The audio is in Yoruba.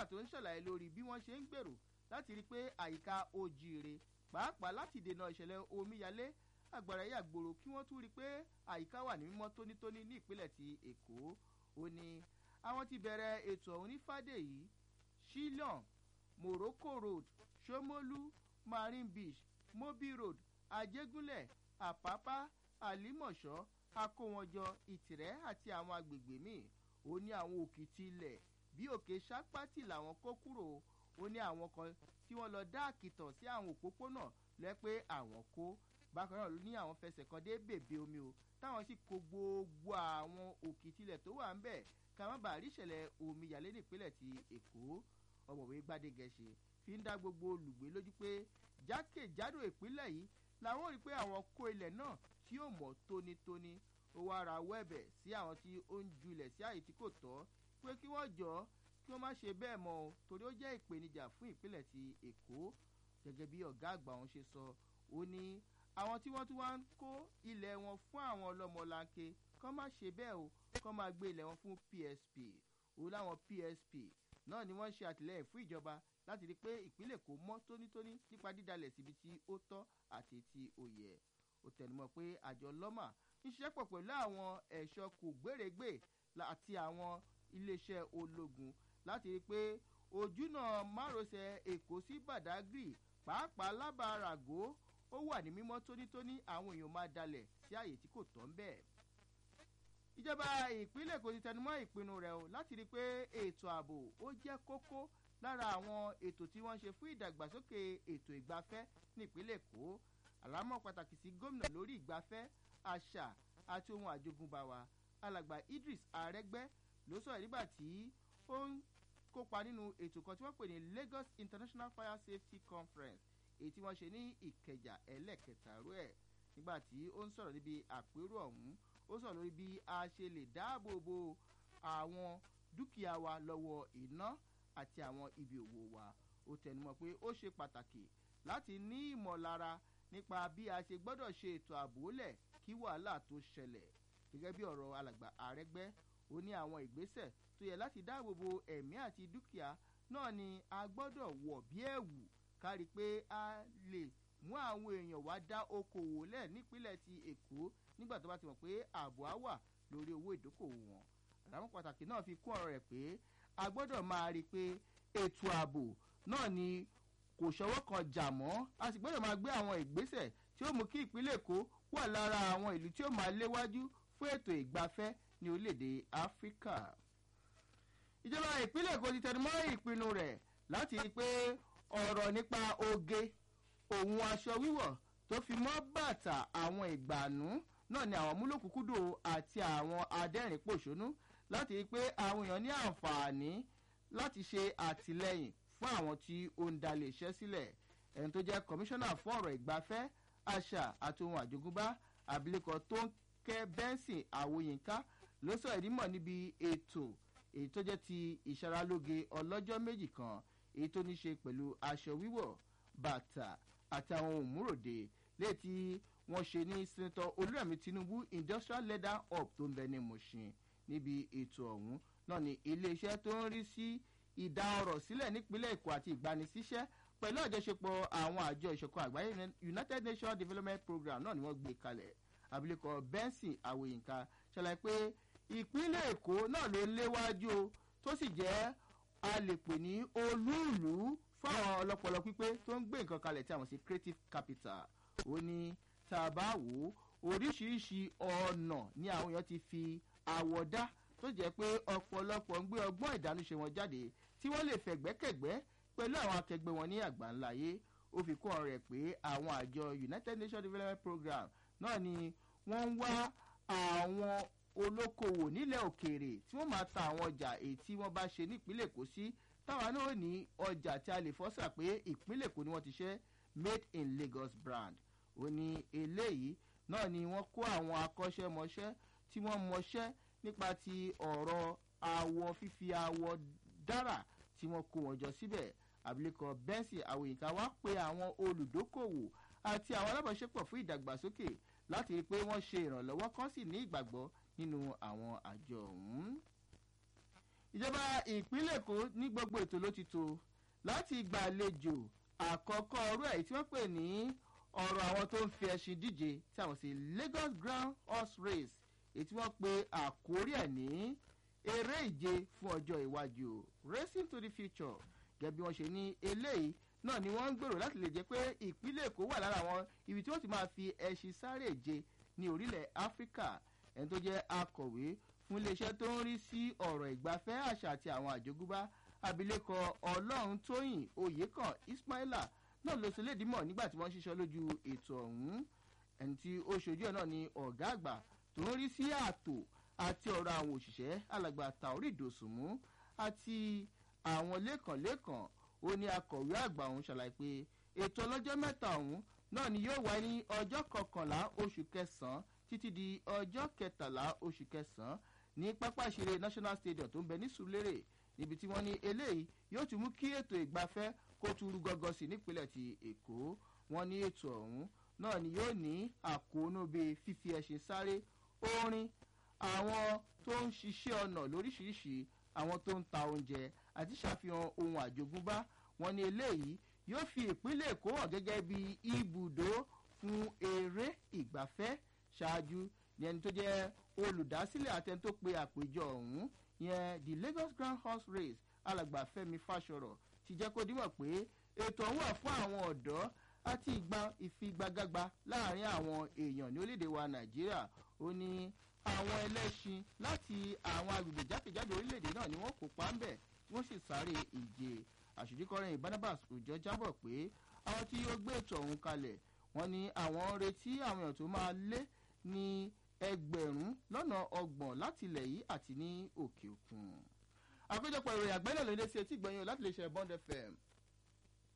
nígbà tó ń ṣàlàyé lórí bí wọ́n ṣe ń gbèrò láti rí i pé àyíká ó jíire pàápàá láti dènà ìṣẹ̀lẹ̀ omíyalé àgbàrá yàgbòrò kí wọ́n tún rí i pé àyíká wà ní mímọ́ tónítóní ní ìpínlẹ̀ ti èkó ó ní àwọn ti bẹ̀rẹ̀ ètò ọ̀hún ní fàdèyí shillong morocco road shomolu marine beach mobi road ajégúnlẹ̀ àpápá àlímọ̀ṣọ́ akówọnjọ ìtìrẹ́ àti àwọn agbègbè míì ó ní àwọn òkìtì ilẹ̀ bí òkè sápátì làwọn kó kúrò ó ní àwọn kan tí wọ́n lọ dá àkìtàn sí àwọn òpópónà lẹ́ pé àwọn kó bákan náà ló ní àwọn fẹsẹ̀ kan dé bèbè omi o táwọn sì kó gbogbo àwọn òkìtì ilẹ̀ tó wà ń bẹ̀ ká má bàa rí ìṣẹ̀lẹ̀ omíyalé nípínlẹ̀ ti èkó ọmọwé gbadegẹṣe fi ń dá gbogbo olùgbé lójú pé jákèjádò ìpínlẹ̀ yìí làwọn rí i pé àwọn kó ilẹ̀ náà tí yóò mọ̀ tónítóní ó wá ra wẹ́ẹ̀bẹ̀ sí àwọn tí ó ń ju ilẹ̀ sí àyè tí kò tọ́ pé kí wọ́n jọ kí wọ́n má ṣe bẹ́ẹ̀ mọ́ o torí ó jẹ́ ìpèníjà fún ìpínlẹ̀ ti èkó gẹ́gẹ́ bí ọ̀gá àgbà wọn ṣe sọ ó ní àwọn tí wọ́n tún wá ń kó ilẹ̀ wọn fún àwọn ọlọ́mọlanke kọ́ má ṣe bẹ́ẹ̀ o kọ́ máa gbé ilẹ̀ wọn fún psp ó láwọn psp náà ni wọ́n ń ṣe àtìlẹ́yìn fún ìjọba láti rí i pé ìpínlẹ̀ kò mọ́ tónítóní nípa dídalẹ̀ síbi tí ó tọ́ àti tí ó yẹ ó tẹnumọ́ pé àjọ lọ́mà ń ṣiṣẹ́ pọ̀ pẹ̀lú àwọn ẹ̀ṣọ́ kò gbèrègbè àti àwọn iléeṣẹ́ ológun láti rí i pé ojúnà márosẹ̀ èkó sí badagry pàápàá lábàáràgó ó wà ní mímọ́ tónítóní àwọn èèyàn máa dalẹ̀ sí àyè tí kò tọ́ ń bẹ́ẹ̀ ìjọba ìpínlẹ̀ èkó ti tẹnumọ́ ìpinnu rẹ̀ o láti rí i pé ètò ààbò ó jẹ́ kókó lára àwọn ètò tí wọ́n ń ṣe fún ìdàgbàsókè ètò ìgbafẹ́ ní ìpínlẹ̀ èkó àlámọ̀ pàtàkì sí gómìnà lórí ìgbafẹ́ àṣà àti ohun àjogúnbá wa alàgbà idris arẹgbẹ ló sọ̀rọ̀ nígbà tí ó ń kópa nínú ètò kan tí wọ́n pè ní lagos international fire safety conference èyí tí wọ́n ṣe ní ìkẹjà ẹlẹ́kẹta rú ẹ̀ nígbà tí ó ń sọ̀rọ̀ níbi àpérò ọ̀hún ó sọ̀rọ̀ lórí bí a ṣe lè dáàbò bo àwọn dúkìá wa lọ́wọ́ iná àti àwọn ibi òwò wa ó tẹnumọ́ pé ó ṣe pàtàkì láti ní ìmọ̀lára nípa bí a ṣe gbọ́dọ̀ ṣe ètò ààbò lẹ̀ kí wàhálà tó ṣẹlẹ̀ gẹ́gẹ́ bí ọ̀rọ̀ alàgbà àrẹ́gbẹ́ ó ní àwọn ìgbésẹ̀ tó yẹ láti dáàbò bo ẹ̀mí àti dúkìá náà ni a gbọ́dọ̀ wọ̀ bí ẹ̀wù kárí pé a lè mú àwọn èèyàn wá dá okòwò lẹ̀ nípínlẹ̀ ti èkó nígbà tó bá ti mọ̀ pé ààbò á wà lórí owó ìdókòwò wọn àlámọ́ pàtàkì náà fi kún ọ̀rọ̀ rẹ̀ pé a gbọ́dọ̀ máa rí i pé ètò ààbò náà ni kò ṣọwọ́ kan jà mọ́ a sì gbọ́dọ̀ máa gbé àwọn ìgbésẹ̀ tí ó mú kí ìpínlẹ̀ èkó wà lára àwọn ìlú tí ó máa léwájú fún ètò ìgbafẹ́ ní orílẹ̀-èdè áfíríkà. ìjọba ìpínlẹ̀ èkó ti tẹnumọ́ ìpinnu rẹ̀ láti rí i pé ọ̀rọ̀ nípa oge òun aṣọ wíwọ̀ tó fi mọ́ bàtà àwọn ìgbàanú náà ni àwọn múlòkúkúdò àti àwọn adẹ́rìn-pòṣónú láti rí i pé àwọn èèyàn ní àǹfààní láti ṣe àtìlẹyìn fún àwọn tí ó ń dalẹ̀ iṣẹ́ sílẹ̀ ẹni tó jẹ́ kọmíṣánná fún ọ̀rọ̀ ìgbafẹ́ àṣà àti ohun àjogúnbá abilékọ tó ń kẹ́ bẹ́ńsìn àwòyínká ló sọ ìdímọ̀ níbi ètò èyí tó jẹ́ ti ìṣaralóge ọlọ́jọ́ méjì kan èyí tó ní ṣe pẹ̀lú aṣọ wíwọ̀ bàtà àti àwọn òmùròde léyìí tí wọ́n ṣe ní sẹ́ńtọ̀ olúrẹ̀mí tinubu industrial leather hub tó ń bẹ ní mọ̀ṣin níbi ètò ọ̀hún náà ni iléeṣẹ́ tó ń rí sí ìdá ọrọ̀ sílẹ̀ nípínlẹ̀ èkó àti ìgbanisíṣẹ́ pẹ̀lú àjọṣepọ̀ àwọn àjọ ìṣọ̀kan àgbáyé united nations development program náà ni wọ́n gbé kalẹ̀ abilékọ benson àwòyínká ṣàlàyé pé ìpínlẹ̀ èkó náà ló léwájú o tó sì jẹ́ a lè pè ní olúùlú fún àwọn ọlọ́pọlọ pípé tó ń gbé nǹkan kalẹ̀ tí a mọ̀ sí creative capital ó ní tá a bá wò ó oríṣiríṣi ọ̀nà ni àwọn èèyàn ti fi àwọ̀ dá tó jẹ́ pé ọ̀pọ̀lọpọ̀ ń gbé ọgbọ́n ìdánúṣe wọn jáde tí wọ́n lè fẹ̀gbẹ́kẹ̀gbẹ́ pẹ̀lú àwọn akẹgbẹ́ wọn ní àgbáńláyé ó fi kún ọ̀rọ̀ rẹ̀ pé àwọn àjọ united nations development program náà ni wọ́n ń wá àwọn olókoòwò nílẹ̀ òkèèrè tí wọ́n máa ta àwọn ọjà èyí tí wọ́n bá ṣe nípínlẹ̀ èkó sí táwa náà ní ọjà tí a lè fọ́sà pé ìpínlẹ̀ èkó ni wọ́n ti ṣe made in lagos brand ó ní eléyìí náà ni wọ́n kó àwọn akọ́ṣẹ́mọṣẹ́ tí wọ́n mọṣẹ́ nípa ti ọ̀rọ̀ awọ fífi awọ dára tí wọ́n kó wọn jọ síbẹ̀ abilékọ bẹ́ǹsì àwòyínká wá pé àwọn olùdókòwò àti àwọn alábàáṣepọ̀ fún ìdàgbàsókè láti rí i pé wọ́n ṣe ìrànlọ́wọ́ kan sì ní ìgbàgbọ́ nínú àwọn àjọ ọ̀hún. ìjọba ìpínlẹ̀ èkó ní gbogbo ètò ló ti tó láti gbàlejò àkọ́kọ́ ọrú ẹ̀ tí wọ́n pè ní ọ̀rọ̀ àwọn tó ń fi ẹṣin díje tí àwọn sì lagos grand horse race èyí tí wọ́n pe àkórí ẹ̀ ní eré ìje fún ọjọ́ iwájú racing to the future gẹ́gẹ́ bí wọ́n ṣe ní eléyìí náà ni wọ́n ń gbèrò láti lè jẹ́ pé ìpínlẹ̀ èkó wà lára àwọn ibi tí wọ́n ti máa fi ẹṣin sáré ìje ní orílẹ̀ áfíríkà ẹni tó jẹ́ akọ̀wé fún iléeṣẹ́ tó ń rí sí ọ̀rọ̀ ìgbafẹ́ àṣà àti àwọn àjogúnbá abilékọ ọlọ́run tóyìn oyèkàn ismaila náà ló ṣe lédìímọ̀ nígbà tí wọ́n ń ṣiṣọ́ lójú ètò ọ̀hún ẹni tí ó ṣojú ẹ̀ náà ni ọ̀gá àgbà tó ń rí sí ààtò àti ọ̀rọ̀ àwọn òṣìṣẹ́ alàgbà taori dòsùnmú àti àwọn lẹ́kànlẹ́kàn ó ní akọ̀wé àgbà ọ̀hún ṣàlàyé pé ètò ọlọ́jọ́ mẹ́ta ọ̀hún náà ni yóò wáyé ní ọjọ́ kọkànlá oṣù kẹsàn-án títí di ọjọ́ kẹtàlá oṣù kẹsàn-án ní pápá ìṣeré national stadium tó ń bẹ ní sùlérè níbi tí wọ́n ní eléyìí yóò tún mú kí ètò ìgbafẹ́ kó tún rú gọ́gọ́ sí nípínlẹ̀ ti èkó wọ́n ní ètò ọ̀hún náà ni yóò ní àkóónú bíi fífi ẹṣin sáré orin àwọn tó ń ṣiṣẹ́ ọ̀nà lóríṣiríṣi àwọn tó ń ta oúnjẹ àti ṣàfihàn ohun àjogúnbá wọn ní eléyìí yóò fi ìpínlẹ̀ èkó hàn gẹ́gẹ́ bí ibùdó fún eré ìgbafẹ́ ṣáájú ní ẹni tó jẹ́ olùdásílẹ̀ àtẹni tó pe àpéjọ ọ̀hún yẹn the lagos grand horse race alàgbà fẹmi fàṣọrọ ti jẹ́ kó dímọ̀ pé ètò ọ̀hún wà fún àwọn ọ̀dọ́ àti ìgbà ìfigagbágba láàrin àwọn èèyàn ní orílẹ̀-èdè wa nàìjíríà ó ní àwọn ẹlẹ́ṣin láti àwọn agbègbè jákèjádò orílẹ̀-èdè náà ni wọ́n kópa ń bẹ̀ wọ́n sì sáré ìje àṣojúkọrin barnabas òjò jábọ̀ pé àwọn tí ó gbé ètò ọ̀hún kalẹ̀ wọ́n ní àwọn ń retí àwọn èèyàn tó máa lé ní ẹgbẹ̀rún lọ́nà ọgbọ̀n láti ilẹ̀ yìí àti ní òkè òkun. àpéjọpọ̀ ìròyìn àgbẹ̀lẹ̀ ló ń dé sí etí ìgbẹ̀yìn láti lè ṣe bond fm